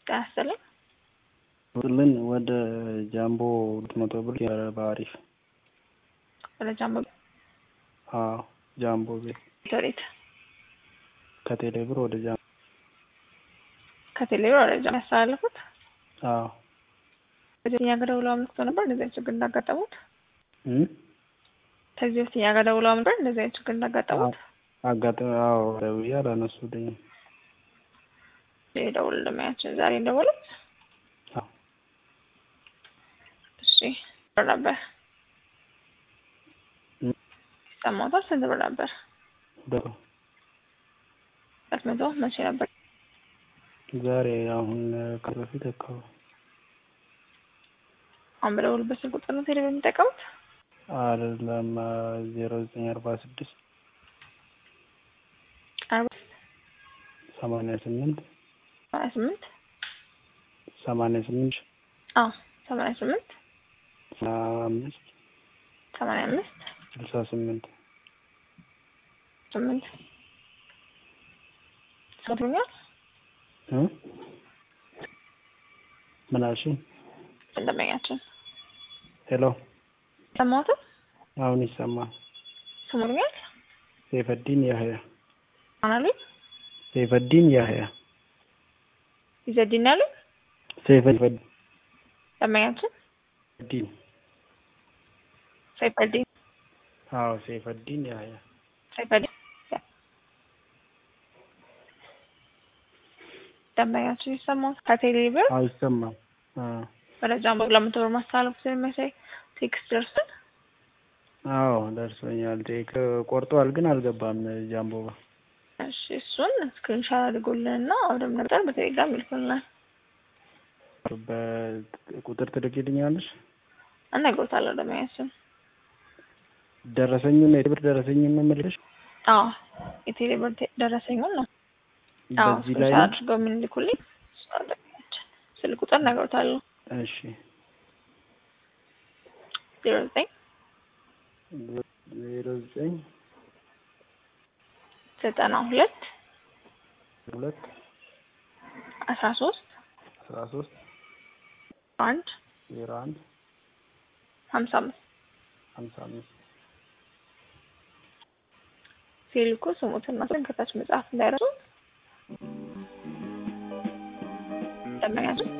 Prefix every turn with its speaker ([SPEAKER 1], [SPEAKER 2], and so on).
[SPEAKER 1] ጤና ይስጥልኝ።
[SPEAKER 2] ልን ወደ ጃምቦ ሁለት መቶ ብር በአሪፍ
[SPEAKER 1] ወደ ጃምቦ
[SPEAKER 2] አዎ ጃምቦ ቤት
[SPEAKER 1] ወዴት?
[SPEAKER 2] ከቴሌ ብር ወደ ጃምቦ
[SPEAKER 1] ከቴሌብር ወደ ጃምቦ ያስተላለፉት
[SPEAKER 2] አዎ
[SPEAKER 1] ከዚህ እኛ ጋር ደውለው አመልክቶ ነበር እንደዚህ አይነት ችግር እንዳጋጠሙት።
[SPEAKER 2] እም
[SPEAKER 1] ከዚህ በፊት እኛ ጋር ደውለው አመልክቶ እንደዚህ አይነት ችግር እንዳጋጠሙት
[SPEAKER 2] አጋጣሚ አዎ ደውዬ አላነሱልኝም።
[SPEAKER 1] የደውል እንደማያችን ዛሬ እንደወሉት
[SPEAKER 2] አዎ
[SPEAKER 1] እሺ ብር ነበር
[SPEAKER 2] እም
[SPEAKER 1] ሰማሁታል። ስንት ብር ነበር?
[SPEAKER 2] ደሮ
[SPEAKER 1] ሁለት መቶ መቼ ነበር?
[SPEAKER 2] ዛሬ አሁን ከዚህ በፊት አካባቢ
[SPEAKER 1] አሁን በደውልበት ስልክ ቁጥር ነው ቴሌብር የሚጠቀሙት?
[SPEAKER 2] አይደለም ዜሮ ዘጠኝ አርባ ስድስት
[SPEAKER 1] አርባ
[SPEAKER 2] ሰማንያ ስምንት
[SPEAKER 1] ሰማንያ ስምንት
[SPEAKER 2] ሰማንያ ስምንት
[SPEAKER 1] አዎ ሰማንያ ስምንት
[SPEAKER 2] አምስት
[SPEAKER 1] ሰማንያ አምስት
[SPEAKER 2] ስልሳ ስምንት
[SPEAKER 1] ስምንት ሰምቶኛል።
[SPEAKER 2] እ ምን አልሽኝ?
[SPEAKER 1] እንደመኛችን
[SPEAKER 2] ሄሎ
[SPEAKER 1] ሰማሁትም
[SPEAKER 2] አሁን ይሰማል።
[SPEAKER 1] ስሙኛል
[SPEAKER 2] ሰይፈዲን ያህያ
[SPEAKER 1] አናሉኝ
[SPEAKER 2] ሰይፈዲን ያህያ
[SPEAKER 1] ይዘዲን ያሉኝ
[SPEAKER 2] ሰይፈዲን
[SPEAKER 1] ደንበኛችን
[SPEAKER 2] ዲን
[SPEAKER 1] ሰይፈዲን
[SPEAKER 2] አዎ ሰይፈዲን ያህያ
[SPEAKER 1] ሰይፈዲን ደንበኛችን ይሰማል። ከቴሌ ብር
[SPEAKER 2] አዎ ይሰማል። አዎ
[SPEAKER 1] ወደ ጃምቦ ለመቶ ብር ማስተላለፍ ስለሚያሳይ ቴክስት ደርሶን
[SPEAKER 2] አዎ ደርሶኛል። ቴክ ቆርጧል ግን አልገባም ጃምቦ ጋር።
[SPEAKER 1] እሺ እሱን ስክሪንሻት አድርጎልንና ወደም ነበር በቴሌግራም ይልኩልናል።
[SPEAKER 2] በቁጥር ትልኪልኛለሽ?
[SPEAKER 1] እነግሮታለሁ ደንበኛችን።
[SPEAKER 2] ደረሰኙን የብር ደረሰኙን ነው የምልሽ።
[SPEAKER 1] አዎ የቴሌ ብር ቴ- ደረሰኙን ነው አዎ
[SPEAKER 2] በዚህ ላይ
[SPEAKER 1] ስክሪንሻት አድርገው የምንልኩልኝ እሱ ነው ደንበኛችን። ስልክ ቁጥር እነግሮታለሁ
[SPEAKER 2] እሺ
[SPEAKER 1] ዜሮ ዘጠኝ
[SPEAKER 2] ዜሮ ዘጠኝ
[SPEAKER 1] ዘጠና ሁለት
[SPEAKER 2] ሁለት
[SPEAKER 1] አስራ ሶስት
[SPEAKER 2] አስራ ሶስት
[SPEAKER 1] አንድ
[SPEAKER 2] ዜሮ አንድ
[SPEAKER 1] ሀምሳ አምስት
[SPEAKER 2] ሀምሳ አምስት
[SPEAKER 1] ሲልኩ ስሙትና ስም ከታች መጽሐፍ እንዳይረሱ ደንበኛችን